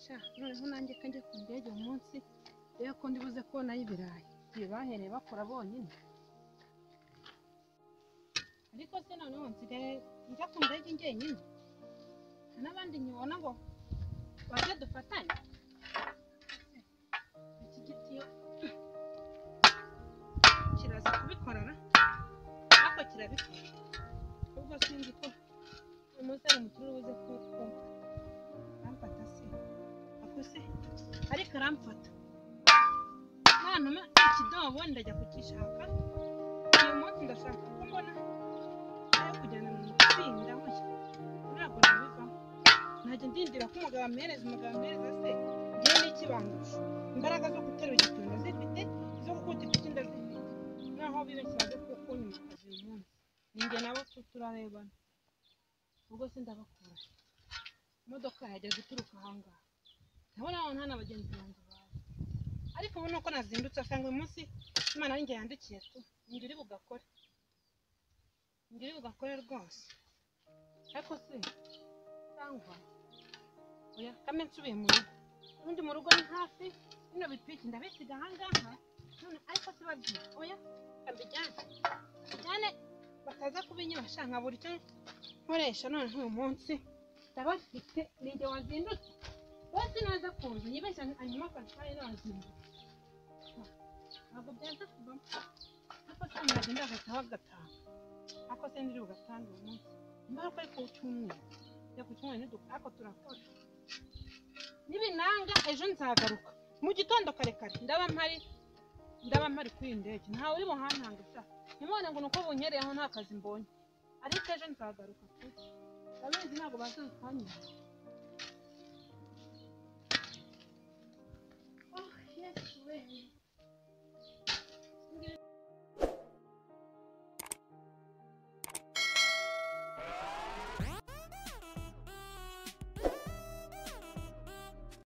cya noneho nanjye ko njye ku ndege umunsi rero ko ndibuze kubonayo ibirayi ibi bahereye bakora bonyine ariko se noneho nsigaye njya ku ndege njyenyine nta n'abandi nyibona ngo baze dufatanye iki giti iyo kiraza kubikorana ariko kirabikora ubwo sinzi ko umusore mukuru buze kuko aramfata se akuse ariko aramfata nantuma ikidobo ndajya kukishaka uyu munsi ndashaka ko mbona ayo kujyana mu matsinda mushya ntabwo nabivamo ntajya ndindira ko umugabo ampereza umugabo ampereza se njyewe n'ikibangusha imbaraga zo guterura igitunda zifite izo gukunda ifite inda zifite naho bibeshya baze kukunyumakaza uyu munsi ninjye nabo tu turarebana ubwo se ndabakura imodoka yajyaga ituruka ahangaha ndabona aho nta n'abagenzi banjye bazi ariko ubu nuko nazindutse asanga uyu munsi imana y'injye yandikiye tu njye uri bugakore njye uri bugakore rwose ariko se cyangwa oya kame nsubiye mu rugo ubundi mu rugo ni hafi bino bipiki ndabisiga ahangaha none ariko se babyina oya kambijyane bijyane bakaza kubinyura sha nkabura icyo nkoresha none nk'uyu munsi ndabafite ninjye wazindutse bose naza kuza yibeshya hanyuma akatwari nazindutse ntabwo byaza kuvamo ariko se umuntu agenda agataha agataha ariko se ndiri bugatanga uyu munsi imbaraga ari ku cyumweru njya ku cyumweru ntiduka ariko turakora nibinanga ejo nzagaruka mu gitondo kare kare ndaba mpari ndaba mpari kuri iyi ndege ntawe uri buhantanga ushaka ntimubone ngo ni uko bunyereyeho nta kazi mbonye ariko ejo nzagaruka pe abenzi ntabwo bazatwanyura